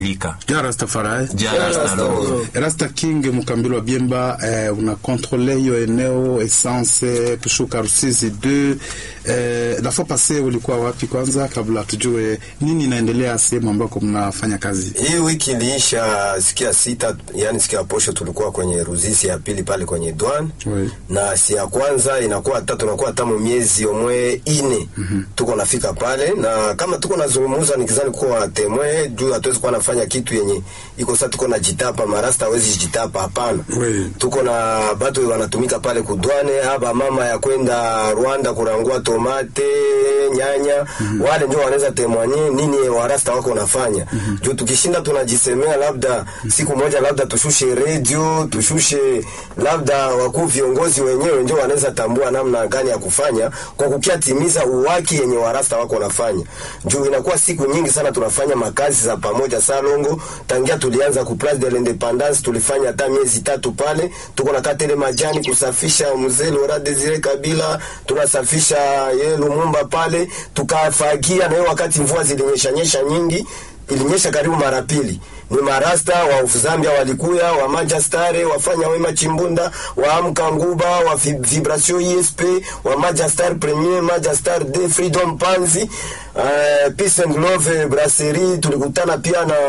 lika Ja Rastafari. Ja Rastalo. Rasta King Mukambilo wa Biemba eh, una kontrole hiyo eneo essence kushuka Rusizi 2 eh, la fois passé ulikuwa wapi kwanza kabla tujue nini inaendelea sehemu ambako mnafanya kazi? Hii wiki iliisha siku ya sita, yani siku ya posho tulikuwa kwenye Ruzizi ya pili pale kwenye Dwan Oui. na si ya kwanza inakuwa hata tunakuwa tamu miezi omwe ine tuko nafika pale, na kama tuko nazungumuza nikizani kuwa temwe juu hatuwezi kuwa nafanya kitu yenye iko sasa, tuko na jitapa marasta hawezi jitapa, hapana. Oui. Tuko na batu wanatumika pale kudwane haba mama ya kwenda Rwanda kurangua tomate nyanya wale ndio wanaweza temwanye nini warasta wako wanafanya juu tukishinda tunajisemea labda siku moja labda tushushe redio tushushe labda wakuu viongozi wenyewe ndio wanaweza tambua namna gani ya kufanya kwa kukiatimiza uwaki yenye warasta wako wanafanya juu inakuwa siku nyingi sana tunafanya makazi za pamoja salongo tangia tulianza ku place de l'independance tulifanya hata miezi tatu pale tuko na katele majani kusafisha mzee Laurent Desire Kabila tunasafisha ye Lumumba pale tukafagia na hiyo wakati mvua zilinyesha nyesha nyingi ilinyesha karibu mara pili ni marasta wa Zambia walikuya wa Majastare wafanya wema Chimbunda wa Amka Nguba wa Vi- Vibration ISP wa Majastar Premier Majastar de Freedom Panzi uh, Peace and Love Brasserie tulikutana pia na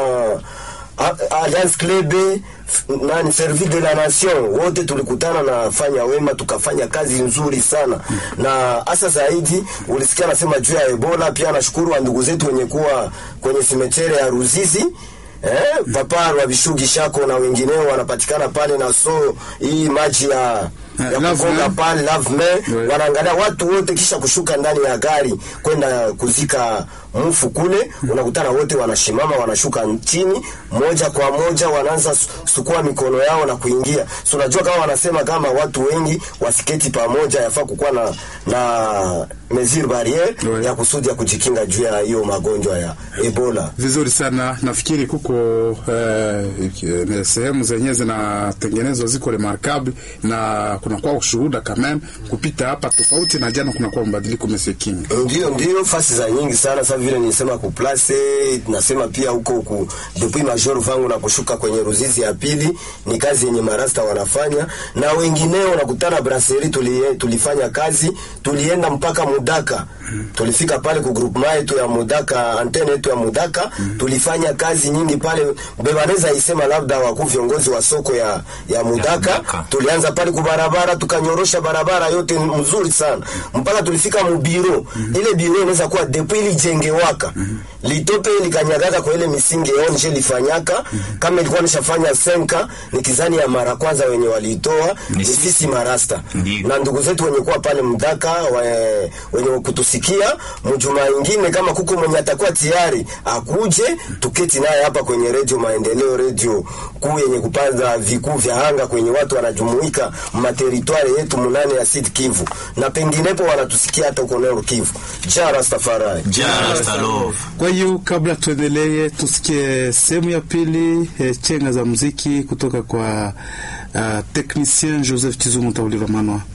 A- Alliance Club f- nani Service de la Nation wote tulikutana na fanya wema tukafanya kazi nzuri sana na hasa zaidi ulisikia nasema juu ya Ebola pia nashukuru wa ndugu zetu wenye kuwa kwenye simetere ya Ruzizi Eh, papa wa Bishugi Shako na wengineo wanapatikana pale na so hii maji ya Eh, ya Love kugonga Me. pale love me Ouais. wanaangalia watu wote kisha kushuka ndani ya gari kwenda kuzika mfu kule unakutana wote wanashimama wanashuka chini moja kwa moja wanaanza su- sukua mikono yao na kuingia so unajua kama wanasema kama watu wengi wasiketi pamoja yafaa kukuwa na na mesure barriere Ouais. ya kusudi ya kujikinga juu ya hiyo magonjwa ya Ebola Vizuri sana, nafikiri kuko eh, eh, sehemu zenyewe zinatengenezwa ziko remarkable na kunakuwa ushuhuda kameme kupita hapa tofauti na jana, kunakuwa mabadiliko Monsieur King. Ndio, ndio fasi za nyingi sana sasa vile nilisema ku place nasema pia huko ku depuis major vangu na kushuka kwenye Ruzizi ya pili ni kazi yenye marasta wanafanya na wengineo nakutana brasserie tuli, tulifanya kazi tulienda mpaka Mudaka tulifika pale ku groupement yetu ya Mudaka antene yetu ya Mudaka tulifanya kazi nyingi pale bebaneza isema labda wakuu viongozi wa soko ya ya Mudaka Mudaka. tulianza pale kubarabara tukanyorosha barabara yote mzuri sana mpaka tulifika mubiro ile biro inaweza kuwa depuis ilijengewaka litope likanyagaga kwa ile misingi onje lifanyaka kama ilikuwa nishafanya senka ni kizani ya mara kwanza wenye waliitoa Ni ni sisi. sisi marasta Ndiyo. na ndugu zetu wenye kuwa pale mdaka we, wenye kutusikia mjuma ingine kama kuko mwenye atakuwa tayari akuje tuketi naye hapa kwenye redio maendeleo redio kuu yenye kupanda vikuu vya anga kwenye watu wanajumuika materitwari yetu munane ya Sud Kivu na penginepo wanatusikia hata huko Nord Kivu ja Rastafari Ja Rastalo. Kwa hiyo kabla tuendelee, tusikie sehemu ya pili eh, chenga za muziki kutoka kwa uh, technicien Joseph Chizungu Tauliva Manwa.